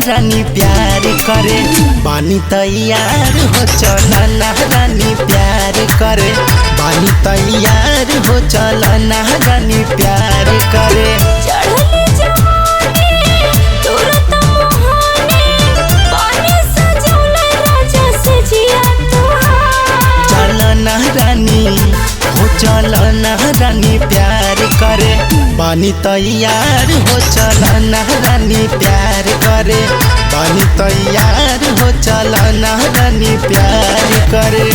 रानी प्यार करे बानी तैयार हो चल ना रानी प्यार करे बानी तैयार हो चल ना रानी प्यार करे चढ़ले जवानी तुरत मोहानी पानी सजौले राजा से जिया तुहार चल ना रानी हो चल ना रानी प्यार करे बानी तैयार हो चल ना रानी प्यार करे बानी तैयार हो चल ना रानी प्यार करे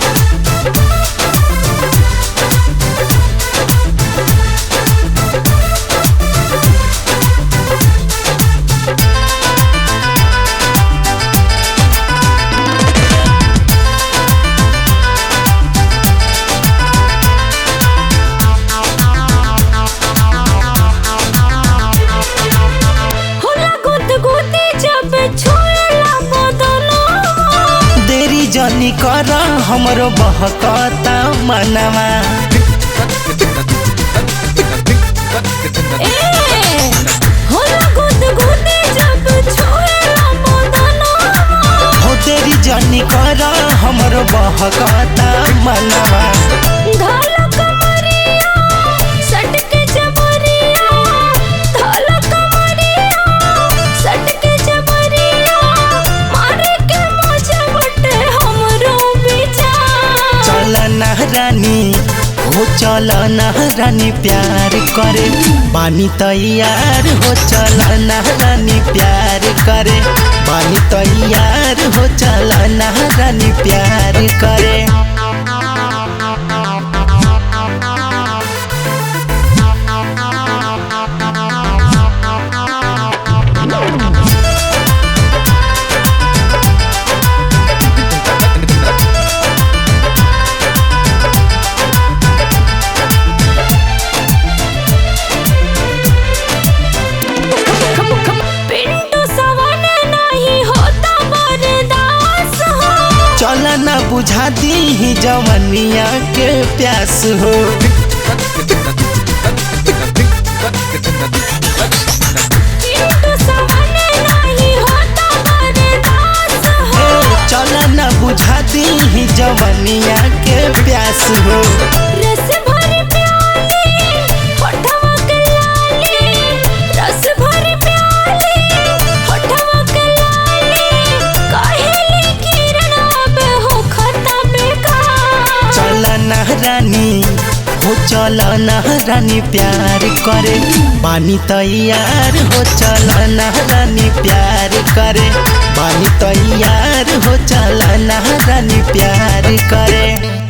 होला गुद गुदी जब छोड़ला बदनो देरी जनी कर हमरो बहकता मनवा ए होला गुद गुदी जब छोड़ला बदनो हो देरी जनी कर हमरो बहकता मनवा धाल कमरिया सट के जबरिया धाल कमरिया सट के जबरिया मारे के मजा बटे हमरो विचार चल ना रानी हो चल ना रानी प्यार करे बानी तैयार हो चल ना रानी प्यार करे बानी तैयार हो चल ना रानी प्यार करे पिंटू सवन नहीं होता बर्दास हो चल ना बुझा दी जवनिया के प्यास हो पिंटू सवन नहीं होता बर्दास हो चल ना बुझा दी जवनिया के प्यास हो रस भरी प्याली होठवा के लाली रस भरी प्याली होठवा के लाली काहेली किरण अब हो खता बेकार चल ना रानी हो चल ना रानी प्यार करे बानी तैयार हो चल ना रानी प्यार करे बानी तैयार हो चल ना रानी प्यार करे